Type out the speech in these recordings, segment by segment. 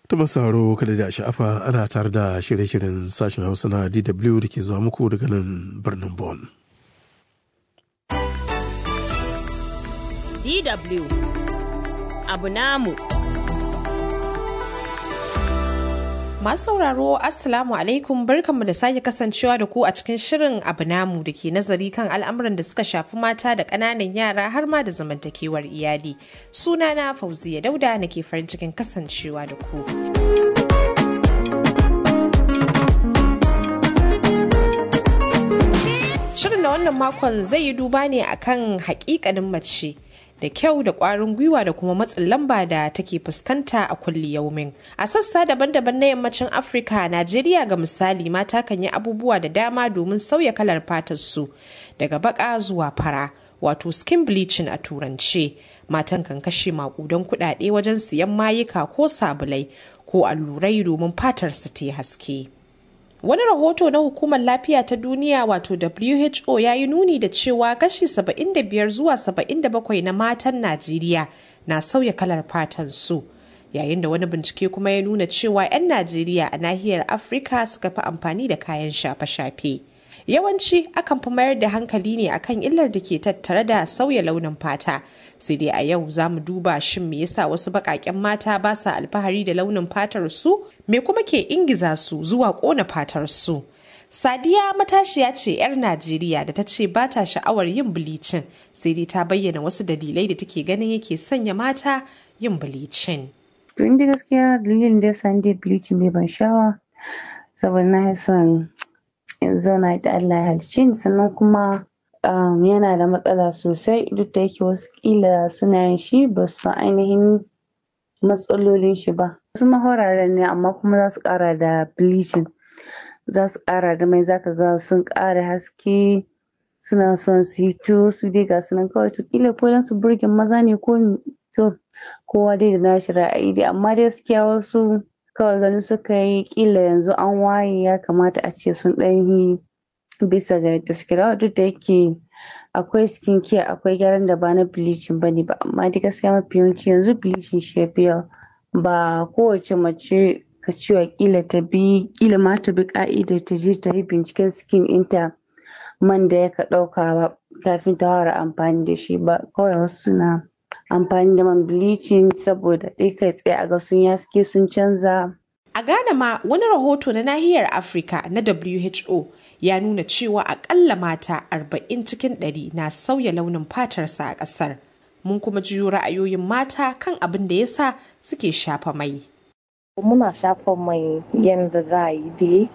ta masauro kada da sha'afa ana tare da shirye-shiryen sashen hausa na dw da ke zuwa muku daga nan birnin Bon. DW abu namu. Masu sauraro Assalamu alaikum barkanmu da sake kasancewa da ku a cikin shirin abu namu da ke nazari kan al'amuran da suka shafi mata da ƙananan yara har ma da zamantakewar iyali. Sunana Fauziya Dauda nake farin cikin kasancewa da ku. Shirin da wannan makon zai yi duba ne akan hakikanin mace. da kyau da ƙwarin gwiwa da kuma matsin lamba da take fuskanta a kulli yaumin. A sassa daban-daban na yammacin Afirka, Najeriya ga misali mata kan yi abubuwa da dama domin sauya kalar fatar su daga baka zuwa fara, wato skin bleaching a turance. Matan kan kashe makudan kuɗaɗe wajen siyan mayuka ko sabulai ko allurai domin fatar su ta yi haske. Wani rahoto na Hukumar Lafiya ta Duniya wato WHO ya yi nuni da cewa kashi 75 zuwa 77 na matan Najeriya na sauya kalar fatan su. Yayin da wani bincike kuma ya nuna cewa 'yan Najeriya a nahiyar Afirka suka fi amfani da kayan shafe-shafe. Yawanci akan fi mayar da hankali ne akan illar da ke tattare da sauya launin fata. Sai dai a yau za mu duba shin me yasa wasu baƙaƙen mata ba sa alfahari da launin fatar su me kuma ke ingiza su zuwa ƙona fatar su. Sadiya matashiya ce 'yar Najeriya da ta ce ba ta sha'awar yin bilicin sai dai ta bayyana wasu dalilai da take ganin yake sanya mata yin bilicin. To inda gaskiya dalilin da ya sa ni bilicin bai ban sha'awa saboda na son in zauna da Allah ya halicce ni sannan kuma yana da matsala sosai duk da yake wasu kila suna yin shi ba su san ainihin matsalolin shi ba wasu mahoraren ne amma kuma za su kara da bleaching za su kara da mai zaka ga sun kara haske suna son su yi to su dai ga sunan kawai to kila ko dan su burge maza ne ko to kowa dai da nashi ra'ayi dai amma dai gaskiya wasu kawai ganin suka yi kila yanzu an waye ya kamata a ce sun ɗan yi bisa ga yadda suke da duk da yake akwai skin care akwai gyaran da ba na bleaching bane ba amma dai gaskiya mafi yawanci yanzu bleaching shi ya fi ba kowace mace ka cewa kila ta bi kila ma ta bi ka'idar ta je ta yi binciken skin ɗinta man da ya ka ɗauka ba kafin ta fara amfani da shi ba kawai wasu suna amfani da man bleaching saboda ɗai kai tsaye a ga sun yaske sun canza. A Ghana ma wani rahoto na nahiyar Afirka na WHO ya nuna cewa akalla mata 40 cikin 100 na sauya launin fatarsa a ƙasar. Mun kuma jiyo ra'ayoyin mata kan abin da yasa suke shafa mai. Muna shafa mai yadda za a yi dai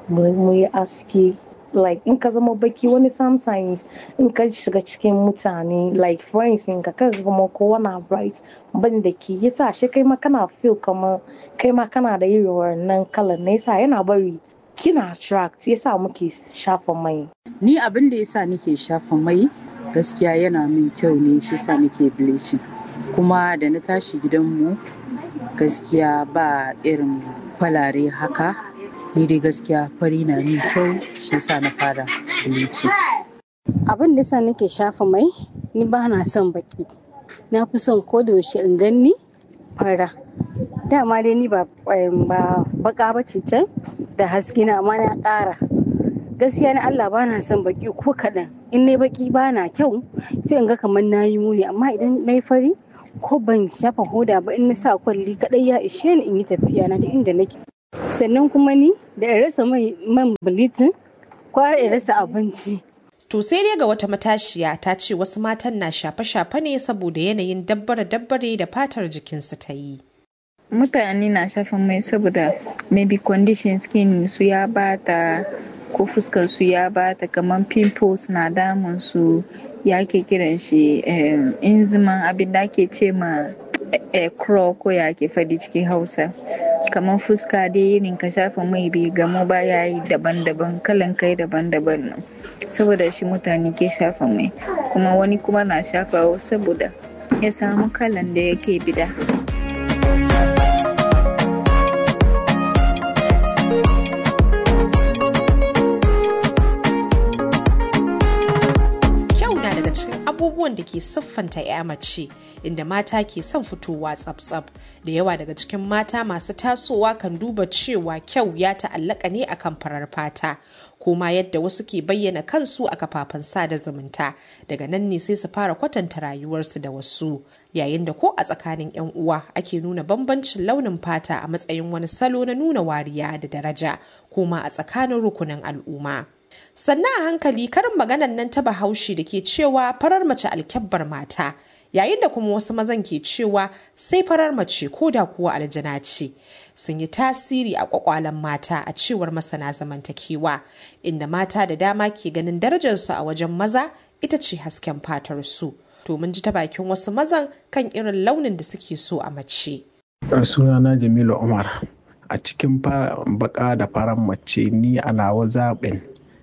mu yi aski like in ka zama baki wani sometimes in ka shiga cikin mutane like friends in ka kaga kuma kowa na bright ban da ke yasa shi kai ma kana feel kamar kai ma kana da irin wannan kalan na yasa yana bari kina attract yasa muke shafa mai ni abin da yasa nake shafa mai gaskiya yana min kyau ne shi yasa nake bleaching kuma da na tashi gidanmu gaskiya ba irin falare haka ni dai gaskiya fari na min kyau shi sa na fara bilici. Abin da sa nake shafa mai ni ba na son baki. Na fi son ko da yaushe in ganni fara. Dama dai ni ba baka ba ce can da haske na amma na ƙara. Gaskiya na Allah ba na son baki ko kaɗan. In na baki ba na kyau sai in ga kamar na yi muni amma idan na yi fari ko ban shafa hoda ba in na sa kwalli kaɗai ya ishe ni in yi tafiya na da inda nake. sannan kuma ni da in rasa man bilitin kwara in rasa abinci. To sai dai ga wata matashiya ta ce wasu matan na shafe-shafe ne saboda yanayin dabbare-dabbare da fatar jikinsu ta yi. Mutane na shafa mai saboda maybe condition skin su ya bata ko fuskar su ya bata kamar pimples na damun su ya ke kiran shi inziman abin da ake ce ma crow ko ya ke fadi cikin hausa kamar fuska dai irin ka shafa mai bai gamu ba ya yi daban-daban kalan kai daban-daban nan saboda shi mutane ke shafa mai kuma wani kuma na shafa saboda ya samu kalan da yake bida abubuwan da ke siffanta ya mace inda mata ke son fitowa tsab-tsab da yawa daga cikin mata masu tasowa kan duba cewa kyau ya ta'allaka ne akan farar fata kuma yadda wasu ke bayyana kansu a kafafen sada zumunta daga nan ne sai su fara kwatanta rayuwarsu da wasu yayin da ko a tsakanin 'yan uwa ake nuna bambancin launin fata a matsayin wani salo na nuna wariya da daraja kuma a tsakanin rukunin al'umma sannan a hankali karin maganan nan ta bahaushe da ke cewa farar mace alkyabbar mata yayin da kuma wasu mazan ke cewa sai farar mace ko da kuwa aljana ce sun yi tasiri a kwakwalen mata a cewar masana zamantakewa inda mata da dama ke ganin darajarsu a wajen maza ita ce hasken fatar su to mun ji ta bakin wasu mazan kan irin launin da suke so a mace sunana jamilu umar a cikin baka da farar mace ni a nawa zaɓin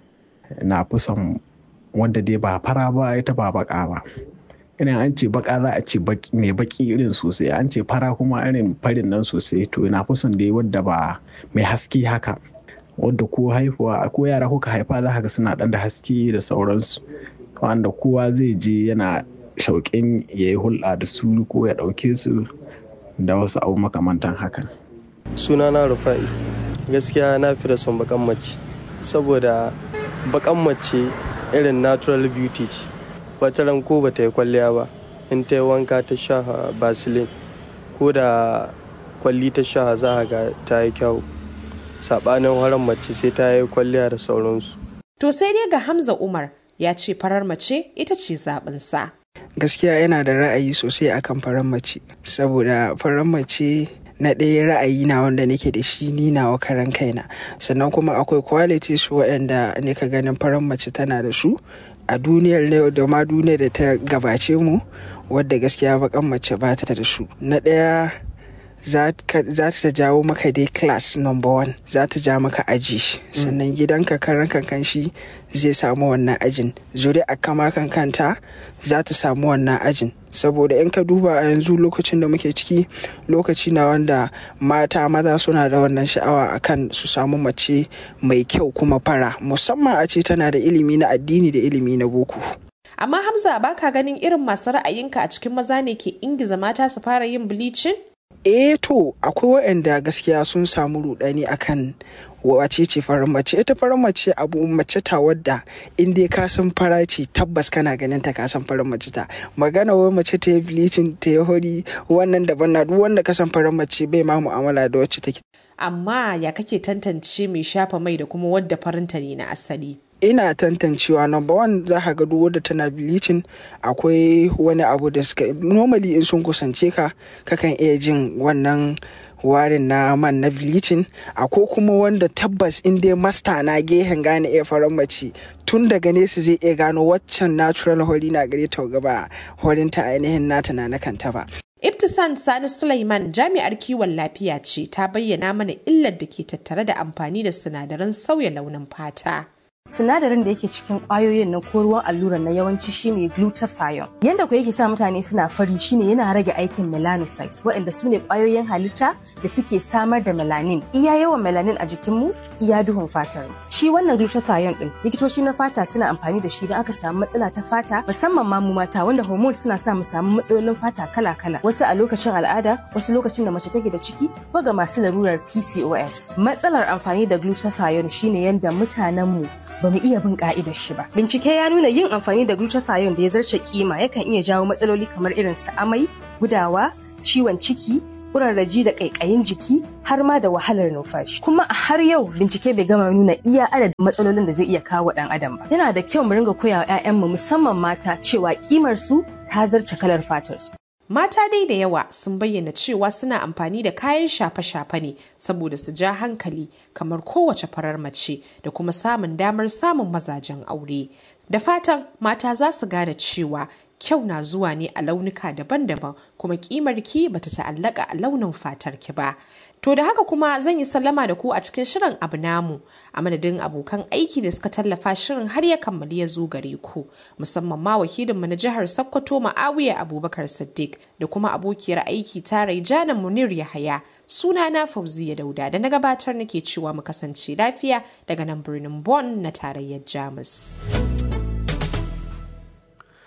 na fi son wanda dai ba fara ba ita ba baka ba irin an ce baka za a ce mai baki irin sosai an ce fara kuma irin farin nan sosai to na fi son dai wadda ba mai haske haka wadda ko haihuwa ko yara kuka haifa za ka suna dan da haske da sauransu wanda kowa zai je yana shauƙin ya yi hulɗa da su ko ya ɗauke su da wasu abu makamantan hakan sunana rufa'i gaskiya na fi da son bakan mace saboda bakan mace irin natural beauty ce wata ran ko bata yi kwalliya ba in ta yi wanka ta sha basilin ko da kwalli ta sha za ga ta yi kyau saɓanin haran mace sai ta yi kwalliya da sauransu to sai dai ga hamza umar ya ce farar mace ita ce zaɓinsa gaskiya yana da ra'ayi sosai akan farar mace saboda farar mace na ɗaya ra'ayi na wanda nake da shi ni nawa karan kaina sannan kuma akwai qualities waɗanda nika ganin farar mace tana da su a duniyar ne da ma duniyar da ta gabace mu wadda gaskiya bakan mace ba ta da su na ɗaya za ta jawo maka dai class number one za ta ja maka aji sannan gidanka karan kankan shi zai samu wannan ajin zuri a kama kankanta za ta samu wannan ajin saboda in ka duba a yanzu lokacin da muke ciki lokaci na wanda mata maza suna da wannan sha'awa akan su samu mace mai kyau kuma fara musamman a ce tana da ilimi na addini da ilimi na boko amma hamza baka ganin irin masu ra'ayinka a cikin maza ne ke ingiza mata su fara yin bleaching eh to akwai waɗanda gaskiya sun samu rudani akan wace ce farar mace ita farar mace abu mace ta wadda in dai ka san fara ce tabbas kana ganin ta ka san farar mace ta magana wai mace ta yi bleaching ta yi hori wannan daban na duk wanda ka san farar mace bai ma mu'amala da wacce take amma ya kake tantance mai shafa mai da kuma wadda farinta ne na asali ina tantancewa number one za ka ga duk wadda tana bleaching akwai wani abu da suka normally in sun kusance ka kakan iya jin wannan warin na man na bleaching akwai kuma wanda tabbas in dai masta na gehen gane iya faran mace tun daga nesa zai iya gano waccan natural hori na gare ta gaba horinta ainihin nata na kanta ba Ibtisan Sani Sulaiman jami'ar kiwon lafiya ce ta bayyana mana illar da ke tattare da amfani da sinadaran sauya launin fata. sinadarin da yake cikin kwayoyin na ko ruwan allurar na yawanci shine glutathione yanda ku yake sa mutane suna fari shine yana rage aikin melanocytes waɗanda su ne kwayoyin halitta da suke samar da melanin iya yawan melanin a jikinmu iya duhun fatar mu shi wannan glutathione din likitoci na fata suna amfani da shi idan aka samu matsala ta fata musamman ma mu mata wanda hormone suna sa mu samu matsalolin fata kala-kala wasu a lokacin al'ada wasu lokacin da mace take da ciki ko ga masu larurar PCOS matsalar amfani da glutathione shine yanda mutanenmu ba mu iya bin ka'idar shi ba. Bincike ya nuna yin amfani da glutathione da ya zarce kima yakan iya jawo matsaloli kamar irin su amai, gudawa, ciwon ciki, kurarraji da ƙaiƙayin jiki har ma da wahalar numfashi. Kuma a har yau bincike bai gama nuna iya adadin matsalolin da zai iya kawo ɗan adam ba. Yana da kyau mu ringa koya wa 'ya'yanmu musamman mata cewa kimar su ta zarce kalar fatar su. Mata dai da yawa sun bayyana cewa suna amfani da kayan shafe-shafe ne saboda su ja hankali kamar kowace farar mace da kuma samun damar samun mazajen aure. Da fatan mata za su gane cewa kyau na zuwa ne a launuka daban-daban kuma kimar ki bata ta'allaka a launin fatar ki ba. To da haka kuma zan yi sallama da ku a cikin shirin abu namu a madadin abokan aiki da suka tallafa shirin har ya kammali ya zo gare ku musamman ma wakilinmu na jihar Sokoto Ma'awiya Abubakar Siddiq da kuma abokiyar aiki ta Raijana Munir Yahaya suna na Fauziya Dauda da na gabatar nake cewa mu kasance lafiya daga nan birnin Bonn na tarayyar Jamus.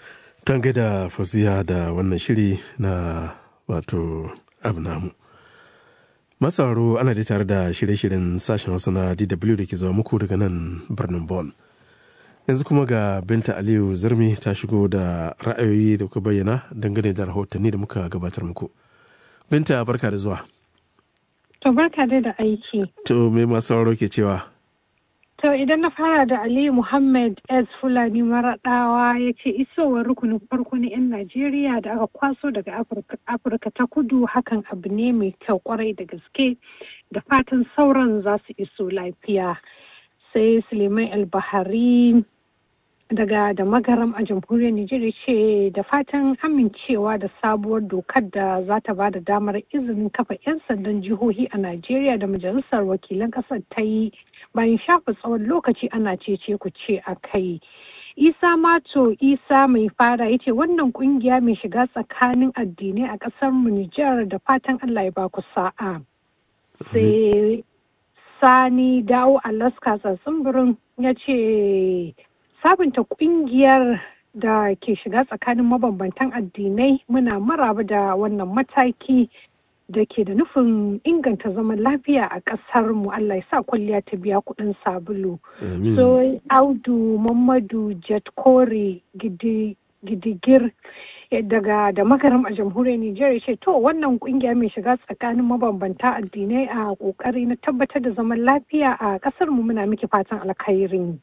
Kan gaida fasiya da wannan shiri na wato abu namu. Masauro ana da tare da shirye-shiryen sashen Hausa na DW da ke zuwa muku daga nan birnin Bon. Yanzu kuma ga Binta Aliyu Zirmi ta shigo da ra'ayoyi da kuka bayyana dangane da rahotanni da muka gabatar muku. Binta barka da zuwa. To barka dai da aiki. To me masu sauraro ke cewa? To idan na fara da Aliyu Muhammad S. Fulani Maraɗawa ya ce isowar rukunin farko na 'yan Najeriya da aka kwaso daga Afirka ta kudu hakan abu ne mai kyau kwarai da gaske da fatan sauran za su iso lafiya. Sai Suleiman Albahari daga da magaram a jamhuriyar Nijar ce da fatan amincewa da sabuwar dokar da za ta ba da damar izinin kafa 'yan sandan jihohi a Najeriya da majalisar wakilan ƙasar ta yi bayan shafa tsawon lokaci ana cece ku ce a kai. Isa Mato Isa mai fara ya ce wannan kungiya mai shiga tsakanin addinai a ƙasar mu Nijar da fatan Allah ya ba ku sa'a. Sai Sani Dawo Alaska tsatsin ya ce sabunta kungiyar da ke shiga tsakanin mabambantan addinai muna maraba da wannan mataki da ke da nufin inganta zaman lafiya a ƙasar mu Allah ya sa kwalliya ta biya kuɗin sabulu. So Audu Mamadu Jet Kore Gidigir daga da makaram a jamhuriyar Nijar ce to wannan kungiya mai shiga tsakanin mabambanta addinai a kokari na tabbatar da zaman lafiya a ƙasar mu muna miki fatan alkhairi.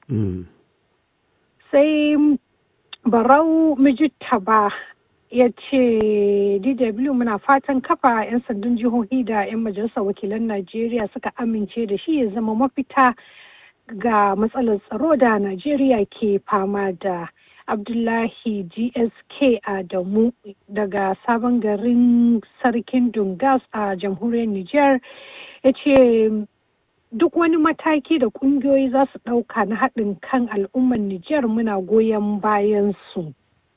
sai barau ba ya ce dw muna fatan kafa 'yan sandan jihohi da 'yan majalisar wakilan najeriya suka amince da shi ya zama mafita ga matsalar tsaro da najeriya ke fama da abdullahi gsk adamu daga sabon garin sarkin dungas a jamhuriyar niger ya ce duk wani mataki da kungiyoyi za su ɗauka na haɗin kan al'ummar Nijar muna goyon bayan su.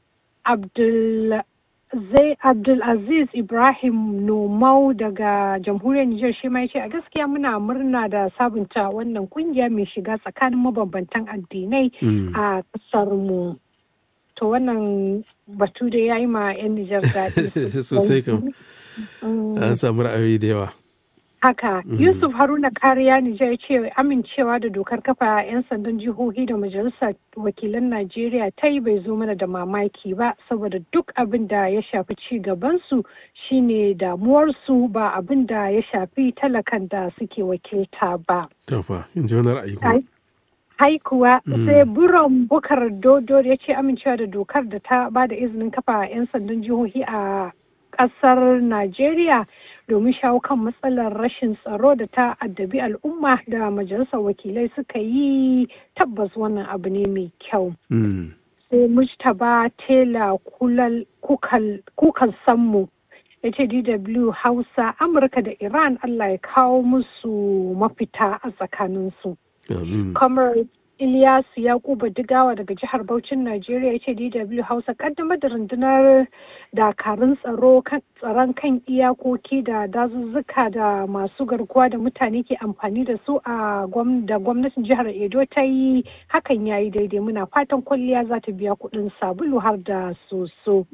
Abdulaziz Ibrahim Nomau daga jamhuriyar Nijar shi ma ce a gaskiya muna murna da sabunta wannan kungiya mai shiga tsakanin mabambantan addinai a ƙasar mu. To wannan batu da ya yi ma 'yan Nijar daɗi. Sosai kam. An samu ra'ayoyi da yawa. Haka, Yusuf Haruna Kariya Nijar ya ce amincewa da dokar kafa 'yan sandan jihohi da majalisar wakilan Najeriya ta yi bai zo mana da mamaki ba saboda duk abin da ya shafi ci gabansu shine damuwarsu ba abin da ya shafi talakan da suke wakilta ba. Tafa, in ji wani ra'ayi kuma. Haikuwa sai buron bukar dodo ya ce amincewa da dokar da ta ba da izinin kafa 'yan sandan jihohi a ƙasar Najeriya. domin shawo kan matsalar rashin tsaro da ta addabi al'umma da majalisar wakilai suka yi tabbas wannan abu ne mai kyau. sai mujtaba tela kukan sammu ya ce dw hausa amurka da iran allah ya kawo musu mafita a tsakaninsu. kamar Ilyasu Yakubu Digawa daga jihar Bauchin Najeriya ya ce DW Hausa kaddamar da rundunar dakarun tsaro tsaron kan iyakoki da dazuzzuka da masu garkuwa da mutane ke amfani da su a da gwamnatin jihar Edo ta yi hakan ya yi daidai muna fatan kwalliya za ta biya kuɗin sabulu har da soso.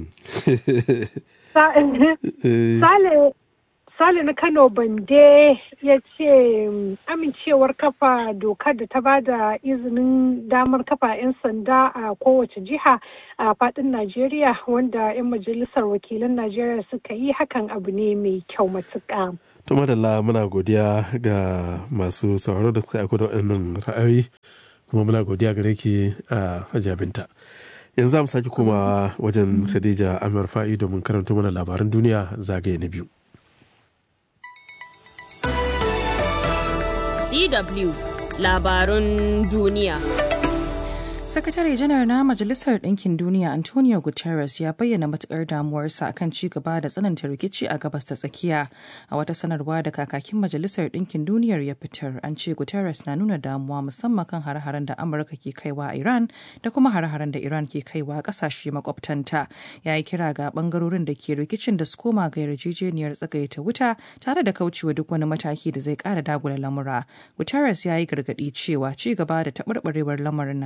Sale Sale na Kano Bande ya ce amincewar kafa dokar da ta ba da izinin damar kafa 'yan sanda a kowace jiha a fadin Najeriya wanda 'yan majalisar wakilan Najeriya suka yi hakan abu ne mai kyau matuƙa. To madalla muna godiya ga masu sauraro da suka aiko da waɗannan ra'ayoyi kuma muna godiya gare ki a hajabinta. Yanzu za mu sake komawa wajen Khadija Amir Fa'i domin karanto mana labaran duniya zagaye na biyu. DW labarun duniya. Sakatare janar na Majalisar Ɗinkin Duniya Antonio Guterres ya bayyana matukar damuwarsa akan ci gaba da tsananta rikici a gabas ta tsakiya. A wata sanarwa da kakakin Majalisar Ɗinkin Duniyar ya fitar, an ce Guterres na nuna damuwa musamman kan hare-haren da Amurka ke kaiwa a Iran da kuma hare-haren da Iran ke kaiwa ƙasashe makwabtanta. Ya yi kira ga ɓangarorin da ke rikicin da su koma ga yarjejeniyar tsagaita wuta tare da kaucewa duk wani mataki da zai ƙara dagula lamura. Guterres ya yi gargaɗi cewa ci gaba da taɓarɓarewar lamarin na iya haddasa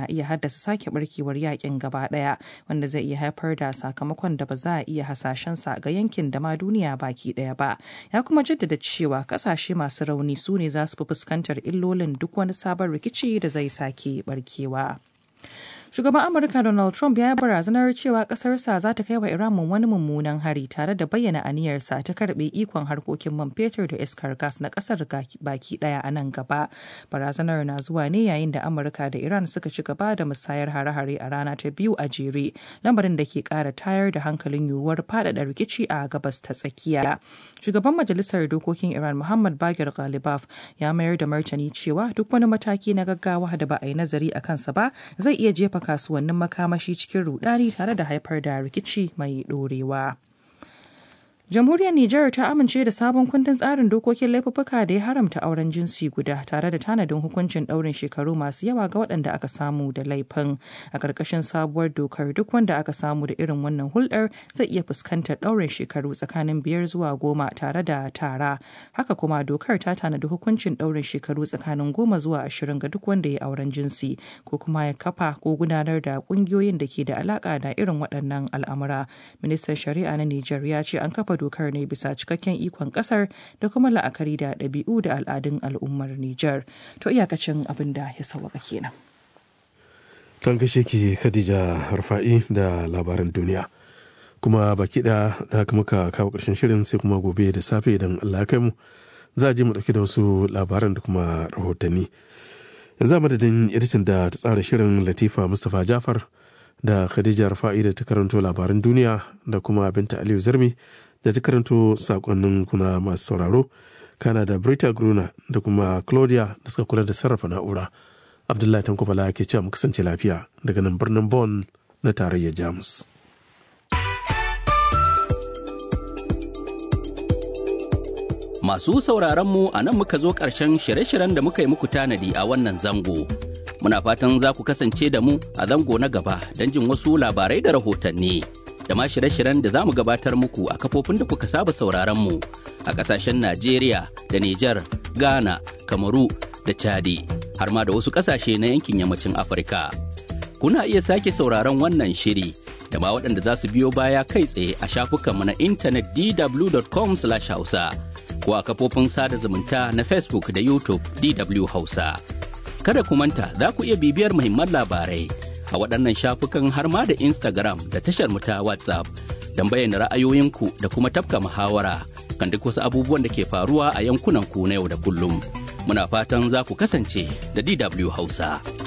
kada su sake barkewar yakin gaba ɗaya wanda zai iya haifar da sakamakon da ba za a iya hasashensa ga yankin da ma duniya baki ɗaya ba ya kuma jaddada cewa kasashe masu rauni su ne za su fi fuskantar illolin duk wani sabon rikici da zai sake barkewa. Shugaban Amurka Donald Trump ya yi barazanar cewa ƙasarsa za ta kai wa Iran wani mummunan hari tare da bayyana aniyarsa ta karɓe ikon harkokin man fetur da iskar gas na ƙasar baki ɗaya a nan gaba. Barazanar na zuwa ne yayin da Amurka da Iran suka ci gaba da musayar hare-hare a rana ta biyu a jere, lamarin da ke ƙara tayar da hankalin yiwuwar faɗaɗa rikici a gabas ta tsakiya. Shugaban Majalisar Dokokin Iran Muhammad Bagir Ghalibaf ya mayar da martani cewa duk wani mataki na gaggawa da ba a yi nazari a kansa ba zai iya jefa kasuwannin makamashi cikin rudani tare da haifar da rikici mai dorewa. Jamhuriyar Nijar ta amince da sabon kundin tsarin dokokin laifuffuka da ya haramta auren jinsi guda tare da tanadin hukuncin ɗaurin shekaru masu yawa ga waɗanda aka samu da laifin. A ƙarƙashin sabuwar dokar duk wanda aka samu da irin wannan hulɗar zai iya fuskantar ɗaurin shekaru tsakanin biyar zuwa goma tare da tara. Haka kuma dokar ta tanadi hukuncin ɗaurin shekaru tsakanin goma zuwa ashirin ga duk wanda ya auren jinsi ko kuma ya kafa ko gudanar da ƙungiyoyin da ke da alaƙa da irin waɗannan al'amura. Ministan Shari'a na Nijar ya ce an kafa dokar ne bisa cikakken ikon kasar da kuma la'akari da ɗabi'u da al'adun al'ummar Nijar. To iyakacin abin da ya sauwaka kenan. Kan kashe ki Khadija Rufa'i da labaran duniya. Kuma baki da da haka muka kawo ƙarshen shirin sai kuma gobe da safe idan Allah kai mu za a je mu ɗauki da wasu labaran da kuma rahotanni. Yanzu a madadin editan da ta tsara shirin Latifa Mustapha Jafar da Khadija Rufa'i da ta karanto labaran duniya da kuma Binta Aliyu Zarmi da ta karanto sakonnin kuna masu sauraro kana da Brita Gruna da kuma Claudia da suka kula da sarrafa na'ura. Abdullahi Tankobala ke cewa mu kasance lafiya daga nan birnin Bonn na tarayyar Jamus. Masu sauraron mu a nan muka zo ƙarshen shirye-shiryen da muka yi muku tanadi a wannan zango. Muna fatan za ku kasance da mu a zango na gaba don jin wasu labarai da rahotanni. da ma shirye-shiryen da za mu gabatar muku a kafofin da kuka saba sauraron mu a ƙasashen Najeriya da Nijar, Ghana, Kamaru da Chadi har ma da wasu ƙasashe na yankin yammacin Afirka. Kuna iya sake sauraron wannan shiri da ma waɗanda za su biyo baya kai tsaye a shafukanmu na intanet dw.com/hausa ko a kafofin sada zumunta na Facebook da YouTube DW Hausa. Kada ku manta za ku iya bibiyar muhimman labarai a waɗannan shafukan har ma da Instagram da tashar mu ta WhatsApp don bayyana ra'ayoyinku da kuma tafka muhawara kan duk wasu abubuwan da ke faruwa a yankunan ku na yau da kullum. Muna fatan za ku kasance da DW Hausa.